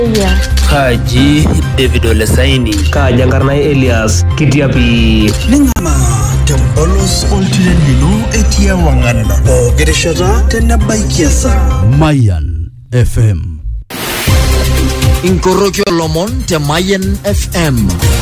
Kaji David Olesaini. Kaji Enkarnai Elias Kitiapi. Ning'ama tempolos oltiren lino etii ewang'an pooki rishata tenebaiki esaa Mayan FM. inkoroki olomon te Mayen FM.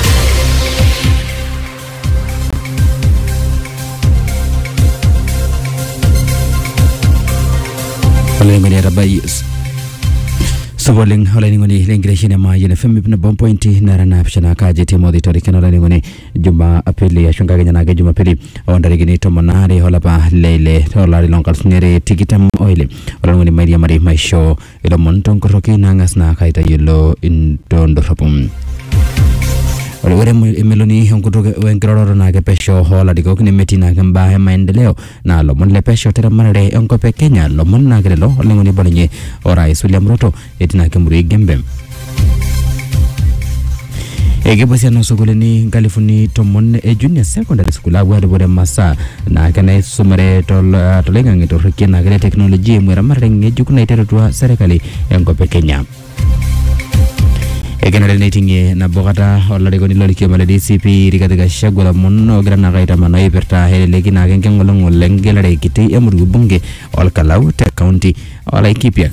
Olainining'oni etabai supa oleng olainining'oni lenkitesheni e Mayan FM ip nabo mpointi nara naapishana kaji Timothy Toriken olainining'oni Jumapili ashu enkakenya naake Jumapili ontarikini tomon aare olapa leile olari loonkalusuni are tikitam oile olainining'oni mairiamari maisho ilomon tonkoroki naang'as naa kaitayiolo intondorropu ore ore emeloni enkutuk wenkiroroto naake pesho oolarikok nemetii naake mbaa e maendeleo naa lomon le pesho teramatare enkop e Kenya lomon naake lelo oleng'oni obalunye orais William Ruto etii naake Murui Gembe ekepuo esiana osukuulini nkalifuni tomon e junior secondary school aapuo aadupore masaa naake naisumare tol- toloing'ang'e torrekie naake le teknolojia eimu eramatare ng'ejuk naiterutua serkali enkop e Kenya ekenare neiting'ie nabo kata olarikoni lorkioma le DCP Rigathi Gachagua lomon ogira naake aitamanaa ipirta eleleki naake enking'olong'ol engelare kiti emurua bunge olkalau te kaunti olaikipiak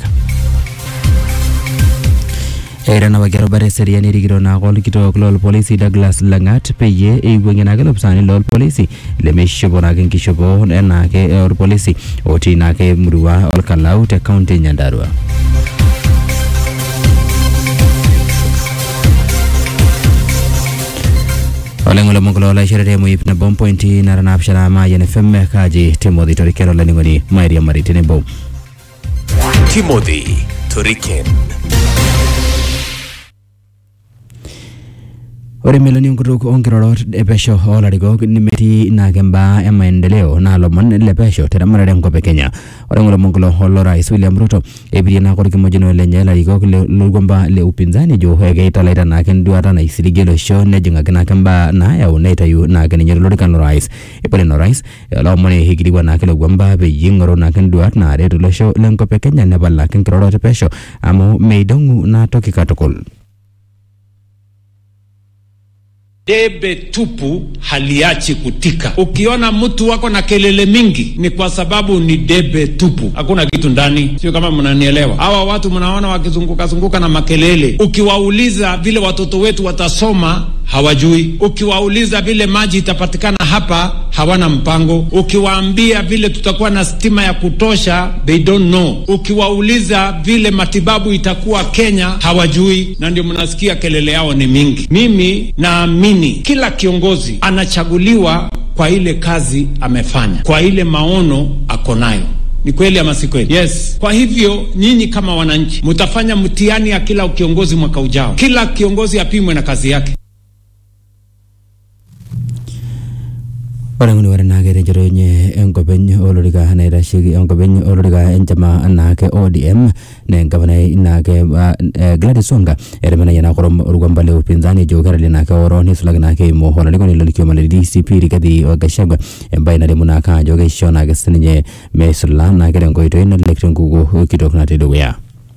eitanapaki erubata eseriani erikito naake olkitok lolpolisi Douglas Lang'at peyie eiwuang'ie naake lopisaani lolpolisi lemeishopo naake enkishopo enaake orpolisi otii naake emurua olkalau te kaunti e Nyandarua oleng'ole mongolo laishorere emu nabo mpointi nara naapishana Mayan FM kaji Timothy Toriken olainining'oni mairiamari tenebo Timothy Toriken. ore meloni enkutuk onkirorot epesho oolarikok nemetii naake mbaa e maendeleo naa lomon le pesho teramatare enkop e Kenya ore ng'ole mongolo lorais William Ruto epirie naake orkimojino lenye larikok le- lorkwamba le upinzani ejo keitalaita naake enduata naisiligie olosho nejing'aki naake mbaa naayau neitayu naake ninye tolorikan lorais ipore ino rais loomoni ikilikuan naake ilo kwamba peyie ing'oru naake nduat naaret olosho lenkop e Kenya nepal naake nkirorot e pesho amu meidong'u naa toki katukul Debe tupu haliachi kutika. Ukiona mtu wako na kelele mingi, ni kwa sababu ni debe tupu, hakuna kitu ndani. Sio kama mnanielewa? Hawa watu mnaona wakizunguka zunguka na makelele, ukiwauliza vile watoto wetu watasoma hawajui. Ukiwauliza vile maji itapatikana hapa, hawana mpango. Ukiwaambia vile tutakuwa na stima ya kutosha, they don't know. Ukiwauliza vile matibabu itakuwa Kenya, hawajui, na ndio mnasikia kelele yao ni mingi. Mimi naamini kila kiongozi anachaguliwa kwa ile kazi amefanya, kwa ile maono ako nayo. Ni kweli ama si kweli? Yes. Kwa hivyo nyinyi kama wananchi mtafanya mtihani ya kila kiongozi mwaka ujao. Kila kiongozi apimwe na kazi yake. ore ng'uni ore naake tenchoto enye enkopeny olorika naitasheki enkopeny olorika enchama naake ODM naa engavanai naake uh, eh, Gladys Wanga etemenayie naake orom- orkwamba le upinzani ejo keralie naake oro nisulaki naake eimu olarikoni lorkioma le DCP Rigathi Gachagua embaye nalimu naake ajo keisho naake sininye meisula naake tenkoitoi nalelek tenkukuo kitok natii dukuya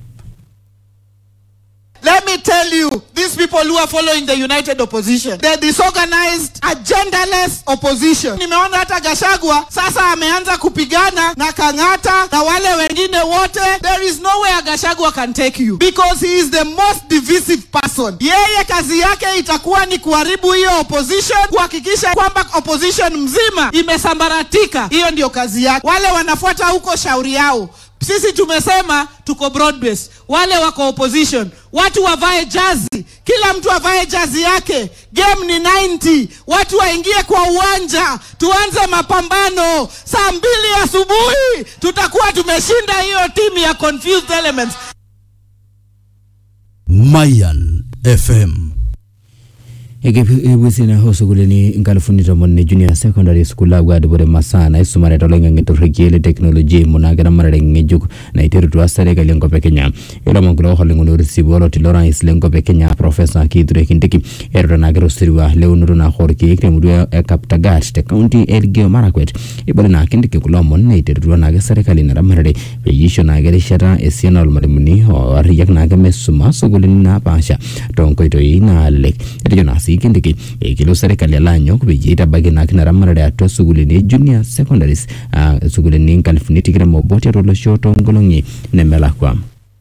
Let me tell you, these people who are following the united opposition, the disorganized, agendaless opposition. Nimeona hata Gashagwa sasa ameanza kupigana na Kang'ata na wale wengine wote. There is nowhere Gashagwa can take you because he is the most divisive person. Yeye kazi yake itakuwa ni kuharibu hiyo opposition, kuhakikisha kwamba opposition mzima imesambaratika. Hiyo ndio kazi yake. Wale wanafuata huko shauri yao. Sisi tumesema tuko broad base. Wale wako opposition, watu wavae jazi, kila mtu avae jazi yake. Game ni 90, watu waingie kwa uwanja, tuanze mapambano. Saa mbili asubuhi tutakuwa tumeshinda hiyo timu ya confused elements. Mayan FM ekepwesina ho sukulini nkalifuni tomon ni junior secondary school apuo adupore masaa naisumare toloing'ang'e torrekie le teknoloji munake ramarare ng'ejuk naiterutua serikali enkop e kenya ilomon kulo oholing'uni orisipu oloti lorais lenkop e kenya profesa kithure kindiki etuta naake tosirua leunoto naake orkeek temurua e kaptagat te kaunti e elgeyo marakwet ibole naa kindiki kulo omon neiterutua naake serikali naramatare peyie isho naake erishata esiana ormalimuni oarriyiak naake mesuma sukulini napaasha tonkoitoi naalelek etejo naa sii kindiki ekelo serikali alo anyok peyie itabaiki naake ina ramatare atua sukulini e junior secondaries uh, sukulini nkalifuni tikitam obo tiatua olosho toonkolong'i nemelakwa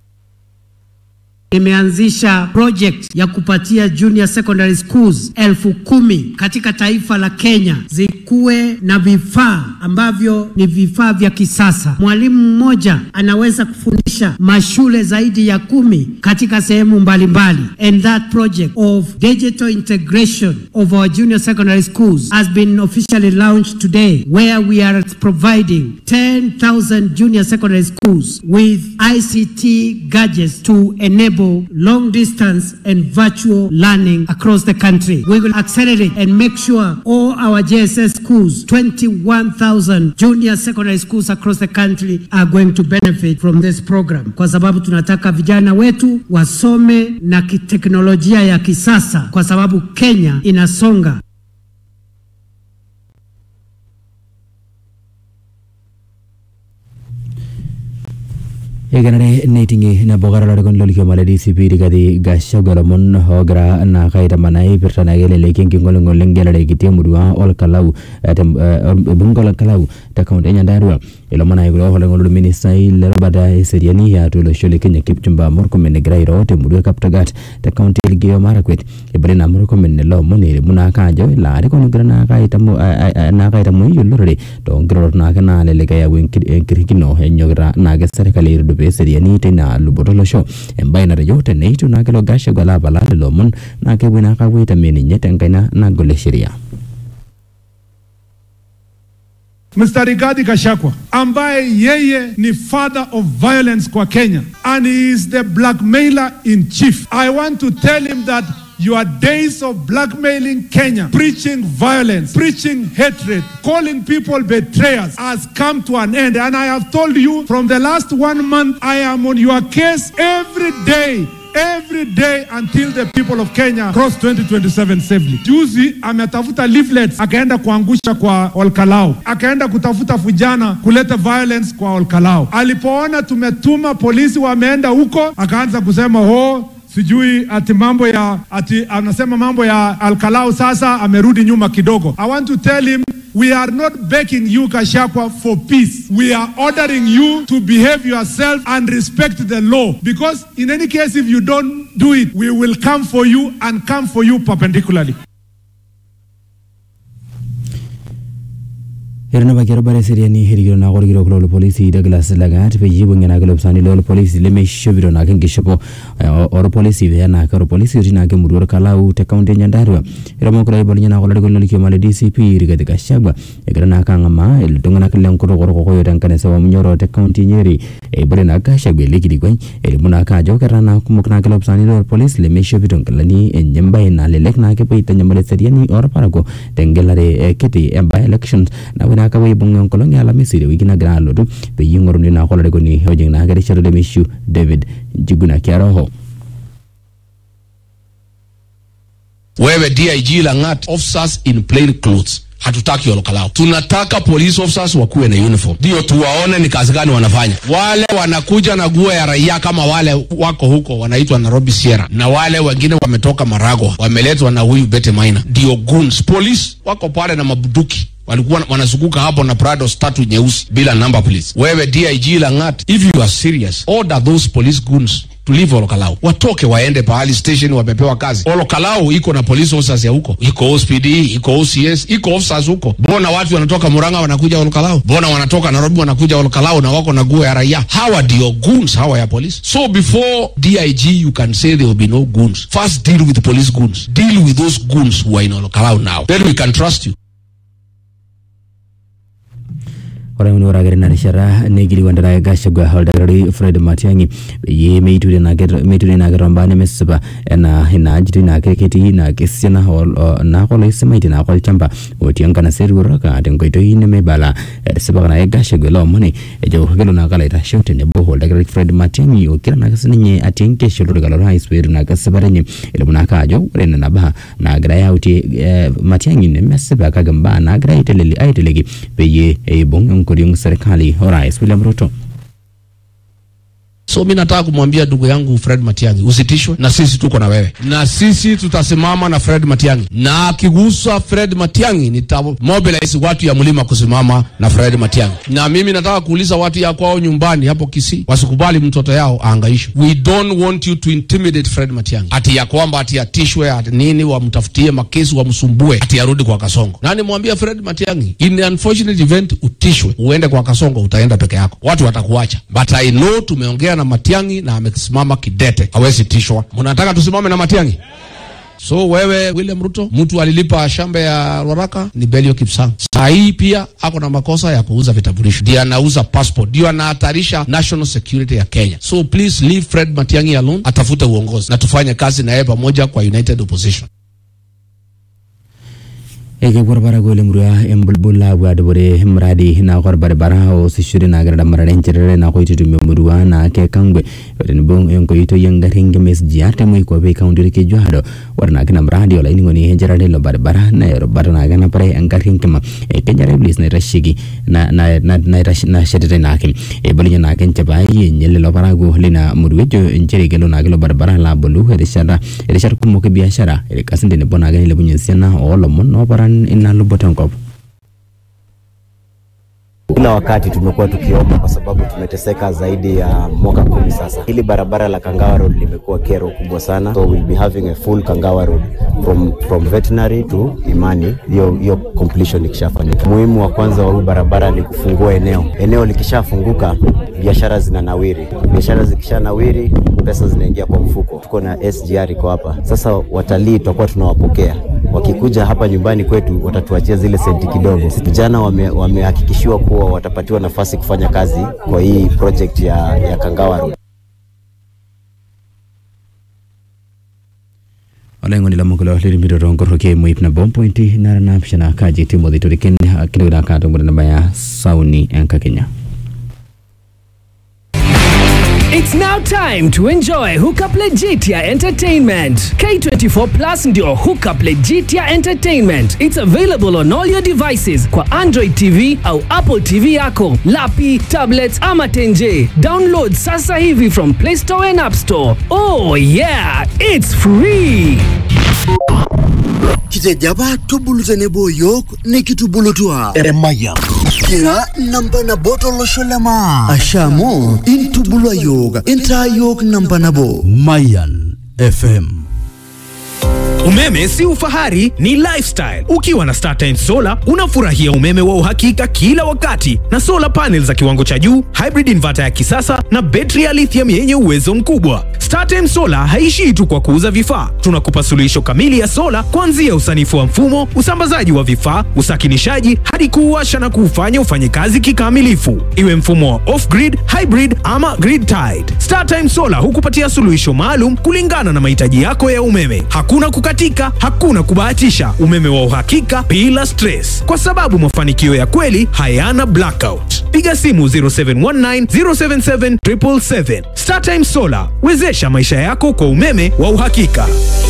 imeanzisha project ya kupatia junior secondary schools elfu kumi katika taifa la Kenya zikuwe na vifaa ambavyo ni vifaa vya kisasa. Mwalimu mmoja anaweza kufundisha mashule zaidi ya kumi katika sehemu mbalimbali, and that project of digital integration of our junior secondary schools has been officially launched today where we are providing 10,000 junior secondary schools with ICT gadgets to enable long distance and virtual learning across the country. We will accelerate and make sure all our JSS schools, 21,000 junior secondary schools across the country are going to benefit from this program, kwa sababu tunataka vijana wetu wasome na kiteknolojia ya kisasa, kwa sababu Kenya inasonga ekenare neiting'i nabo karolorikon lolikio le DCP Rigathi Gachagua lomon oogira naa kaitamanaa ipirta naake eleleki enking'oling'ol engelare kiti emurua olkalau eh, tem- eh, ebunge olkalau te kaunti e Nyandarua ilomon naake kulo oholing'ol orministai lerubata eseriani atua olosho le Kenya Kipchumba Murkomen egira airo temurua e Kaptagat te kaunti e Elgeyo Marakwet ebore naa Murkomen ele omon elimu naake ajo ilo arikoni ogira naake aitamu a- a- naake aitamoi olorere toonkirorot naake naalelek eyau enki- enkirikino enyokita naake serkali aitudupaa eseriani teina luboto olosho embaye natejo teneitu naake ilo Gachagua alo apalaa lelo omon naa kepuoi naake apuo aitamie ninye tenkaina nagol e sheria Mr. Rigathi Gachagua ambaye yeye ni father of violence kwa Kenya and he is the blackmailer in chief. I want to tell him that your days of blackmailing Kenya, preaching violence, preaching hatred, calling people betrayers has come to an end. And I have told you from the last one month, I am on your case every day every day until the people of Kenya cross 2027 safely. Juzi ametafuta leaflets akaenda kuangusha kwa Olkalao, akaenda kutafuta vijana kuleta violence kwa Olkalao. Alipoona tumetuma polisi wameenda huko, akaanza kusema ho sijui ati mambo ya ati anasema mambo ya Alkalau sasa amerudi nyuma kidogo. I want to tell him we are not begging you Kashakwa for peace. We are ordering you to behave yourself and respect the law because in any case if you don't do it we will come for you and come for you perpendicularly. etanapaki erubata eseriani erikito naake orkitok loolpolisi Douglas Lagat peyie ibung'i naake ilopisani loolpolisi lemeishopito naake enkishopo eh, orpolisi pee naake orpolisi otii naake emurua orkalau te kaunti e Nyandarua ilomon kulo oibalunye naake olarikoni lolkioma le DCP Rigathi Gachagua egira naake ang'amaa iltung'anak lenkutuk orkokoyo tenkanisa wa Munyoro te kaunti e Nyeri ebore naake Gachagua ele kilikuai elimu naake ajo ketaa naa kumok naake ilopisani loolpolisi lemeishopito nkilani enye embaye nalelek naake epuo aitanyamal eseriani orparakuo tengelare eh, kiti e by elections napuo naake apuo aibung enkolong e alamisi tewiki nagira alotu peyie ing'oruni naake olarikoni ojing naake erishata lemeishu David Njuguna Kiaroho wewe dig langat officers in plain clothes hatutaki Olkalau. Tunataka police officers wakuwe na uniform, ndio tuwaone ni kazi gani wanafanya. Wale wanakuja na nguo ya raia kama wale wako huko wanaitwa Nairobi Sierra, na wale wengine wametoka Maragwa wameletwa na huyu Bete Maina, ndio goons. Police wako pale na mabuduki walikuwa wanazunguka hapo na Prados tatu nyeusi bila number please. Wewe DIG Langat, if you are serious, order those police goons to leave Olkalau, watoke waende pahali station wamepewa kazi. Olkalau iko na police officers ya huko, iko OSPD, iko OCS, iko officers huko. Mbona watu wanatoka Murang'a wanakuja Olkalau? Mbona wanatoka Nairobi wanakuja Olkalau na wako na nguo ya raia? Hawa ndio goons hawa ya police. So before DIG you can say there will be no goons. First deal with the police goons. Deal with those goons who are in Olkalau now. Then we can trust you. ore ore ake tina rishata neikilikuanita Gachagua oldakitari Fred Matiang'i peyie meiture naa ket- meiture naa ketomba nemesipa enaa inaajitoi naa ke- ketii naa kesiana ol- o- naake oloisimaitie naake olchamba otii enkanasa eruoroka tenkoitoi nemebala etisipa naake Gachagua ilo omoni ejo kelo naake alo aitasho tenebo oldakitari Fred Matiang'i okira naake sininye atii enkesho olorika lorais peetum naake esipata enye elimu naake ajo ore nena baa naagirai autie eh, Matiang'i nemesipa kake mbaa naagirai aiteleli- aiteleki peyie eibung enkoriong serikali orais William Ruto. So mi nataka kumwambia ndugu yangu Fred Matiang'i, usitishwe na sisi, tuko na wewe na sisi tutasimama na Fred Matiang'i, na akigusa Fred Matiang'i nita mobilize watu ya mlima kusimama na Fred Matiang'i. Na mimi nataka kuuliza watu ya kwao nyumbani hapo Kisii wasikubali mtoto yao aangaishwe. We don't want you to intimidate Fred Matiang'i, ati ya kwamba ati atishwe ati nini, wamtafutie makesi wamsumbue, ati arudi kwa Kasongo. Na nimwambia Fred Matiang'i, in the unfortunate event utishwe uende kwa Kasongo, utaenda peke yako, watu watakuacha, but I know tumeongea na Matiang'i na amesimama kidete, hawezi tishwa. Mnataka tusimame na Matiang'i? So wewe William Ruto, mtu alilipa shamba ya Rwaraka ni Belio Kipsang. Saa hii pia ako na makosa ya kuuza vitambulisho, ndio anauza passport, ndio anahatarisha national security ya Kenya. So please leave Fred Matiang'i alone, atafute uongozi na tufanye kazi na yeye pamoja kwa united opposition. ekepwo parakuo lemurua embulbul apuo adupore mradi naako orbaribara oosishore nagira damarare encherere naako itutumia emurua naake kangwe tenebo enkoitoi engarri enkima SGR temoikuape kaunti orkejuado ore naake ina mradi olainining'oni encherare ilo baribara naa erubata naake napare engarri enkima Eh, Kenya Railways naitasheki na- na- na- naitash- nashetitai naake eibalunye naake enchipai enye lelo parakuo lina murua ejo nchere kelo naake ilo baribara alo abolu erishata irishat kumok e biashara irkasin tenebo naake nilepunye esiana oolomon ooparan ina luboto enkop Kila wakati tumekuwa tukiomba kwa sababu tumeteseka zaidi ya mwaka kumi sasa. Hili barabara la Kangawa Road limekuwa kero kubwa sana, so we'll be having a full Kangawa Road from, from veterinary to Imani, hiyo hiyo completion ikishafanyika. Muhimu wa kwanza wa huu barabara ni kufungua eneo. Eneo likishafunguka biashara zinanawiri, biashara zikishanawiri pesa zinaingia kwa mfuko. Tuko na SGR iko hapa sasa, watalii tutakuwa tunawapokea wakikuja hapa nyumbani kwetu watatuachia zile senti kidogo. Vijana wame- wamehakikishiwa kuwa watapatiwa nafasi kufanya kazi kwa hii project ya, ya Kangawa Road. olaing'oni lomon lirimito tonkoroki moip nabo mpointi nara naapishana kaji timothy toriken kidogo kaatongore nabaya sauni enkakenya It's now time to enjoy Hookup Legitia Entertainment. K24 Plus ndio Hookup Legitia Entertainment. It's available on all your devices kwa Android TV au Apple TV yako, lapi, tablets ama tenje. Download sasa hivi from Play Store and App Store. Oh yeah, it's free. kitejaba tubulu tenebo yiok nikitubulutua eremaya kira namba nabo tolosho lema asha amu intubulua yiok intaa yiok namba nabo Mayan FM. Umeme si ufahari, ni lifestyle. Ukiwa na StarTimes Solar unafurahia umeme wa uhakika kila wakati na solar panels za kiwango cha juu, hybrid inverter ya kisasa na betri ya lithium yenye uwezo mkubwa. StarTimes Solar haishii tu kwa kuuza vifaa, tunakupa suluhisho kamili ya sola kuanzia usanifu wa mfumo, usambazaji wa vifaa, usakinishaji hadi kuuasha na kuufanya ufanye kazi kikamilifu, iwe mfumo wa off-grid, hybrid ama grid tied. StarTimes Solar hukupatia suluhisho maalum kulingana na mahitaji yako ya umeme. Hakuna kukatika, hakuna kubahatisha, umeme wa uhakika bila stress, kwa sababu mafanikio ya kweli hayana blackout. Piga simu 0719 077 777. StarTime Solar, wezesha maisha yako kwa umeme wa uhakika.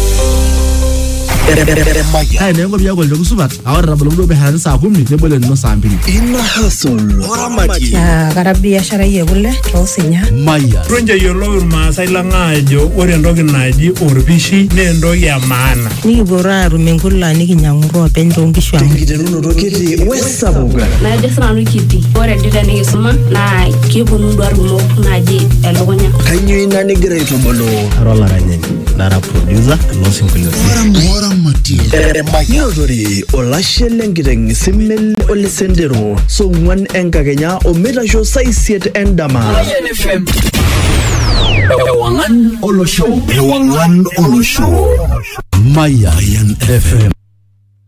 Haya nengo byako ndio kusubat. Awara rabalo ndo behara saa 10 nebole no saa 2. ina hasol oramati kara biashara ye kule toosinya Mayan. Ronja yiolou irmaasai lang aajo ore entoki naji orpishi naa entoki e maana. nikipuo aatum enkula nikinyang'u openy toonkishu ang tenkiterunoto kiti wesapuk najo sinanu kiti ore dii tenikisuma naa kiponu duat kumok naaji elukunya kanyoo ina nigira aitubulu Ara olaranyani nara producer losinkoliotin. oramati neotore olashe lenkiteng simel olesendero song'uan enkakenya omeitasho saa isiet endama Ewangan olosho. ewang'an olosho Mayan FM.